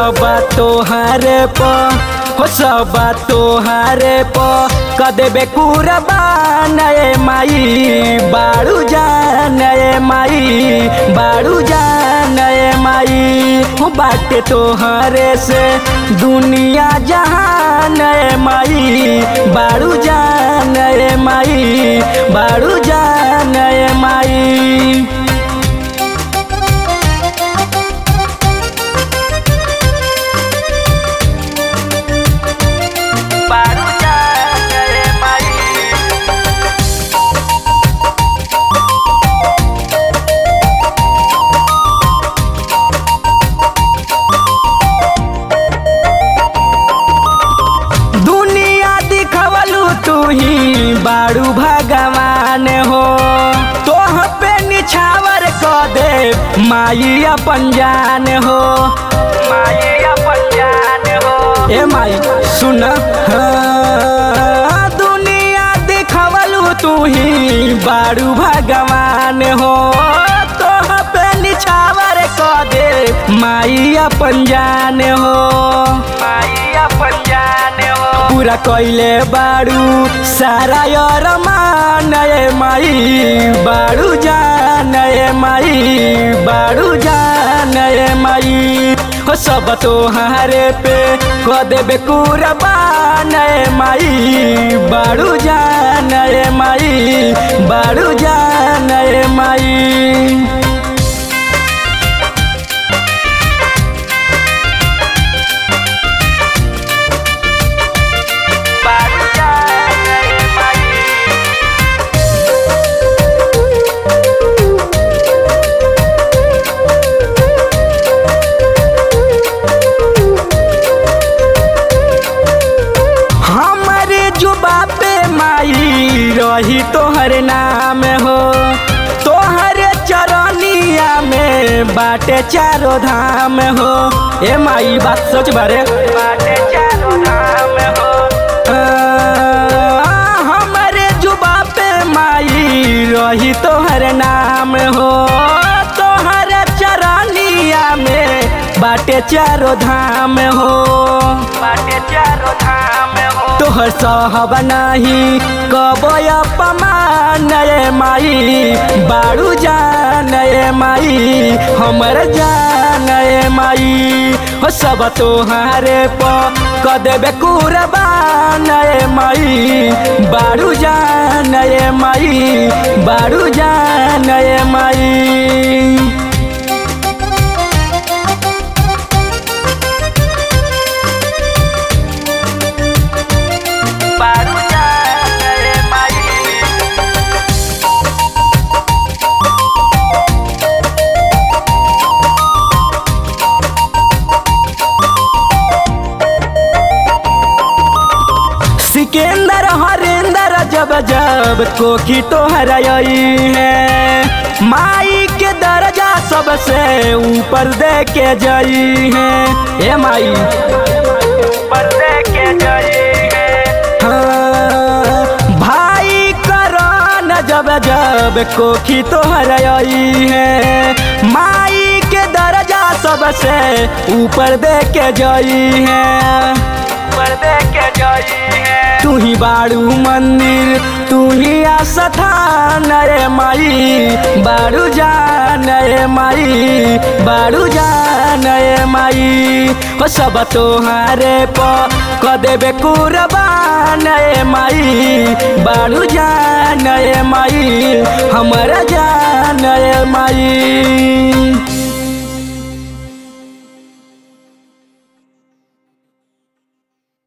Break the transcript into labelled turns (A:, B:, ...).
A: सब तोहारे प हो सब तोहारे प कदेबे कुरबान ए माई बाड़ू जान ए माई बाड़ू जान ए माई हो बाटे तोहरे से दुनिया जहान ए माई बाड़ू जान ए माई बाड़ू जान ए माई बाड़ू जान ए माई दुनिया दिखवलू तू ही बाड़ू भगवान हो तोह पे निछावर क दे माई अपन जान हो माई अपन जान हो ए माई सुन हाँ, दुनिया दिखवलू तू ही बाड़ू भगवान हो तोह पे निछावर क दे माई अपन जान हो माई अपन जान हो पूरा कइले बाड़ू सारा यार मान ए माई बाड़ू जान ए माई बाड़ू जान ए माई हो सब तोहारे पे क देबे कुरबान ए माई बाड़ू जान ए माई बाड़ू जान ए माई बाड़ू जान ए माई हमारे जुबा पे माई रही तोहर नाम हो तोहर चरनिया में बाटे चारो धाम हो ए माई बात सोच बारे बाटे चारो धाम हो आ, हमारे जुबा पे माई रही तोहर नाम हो तोहर चरनिया में बाटे चारो धाम हो बाटे चारो धाम हो तोहर सहब नाही कबय पमान ए माई बाड़ू जान ए माई हमर जान ए माई हो सब तोहारे प क देबे कुरबान ए माई बाड़ू जान ए माई बाड़ू जान ए माई बाड़ू जान ए माई सिकंदर हरेंदर जब जब कोकी तोहर आई है माई के दर्जा सबसे ऊपर दे के जई है ए माई ऊपर दे के जई है हाँ, भाई करन जब जब कोखी तोहर आई है माई के दर्जा सबसे ऊपर दे के जई है ऊपर दे के जई है तू ही बाड़ू मंदिर तू ही आस्थान रे माई बाड़ू जान रे माई बाड़ू जान रे माई हो सब तोहारे प क देबे कुरबान रे माई बाड़ू जान रे माई हमर जान रे माई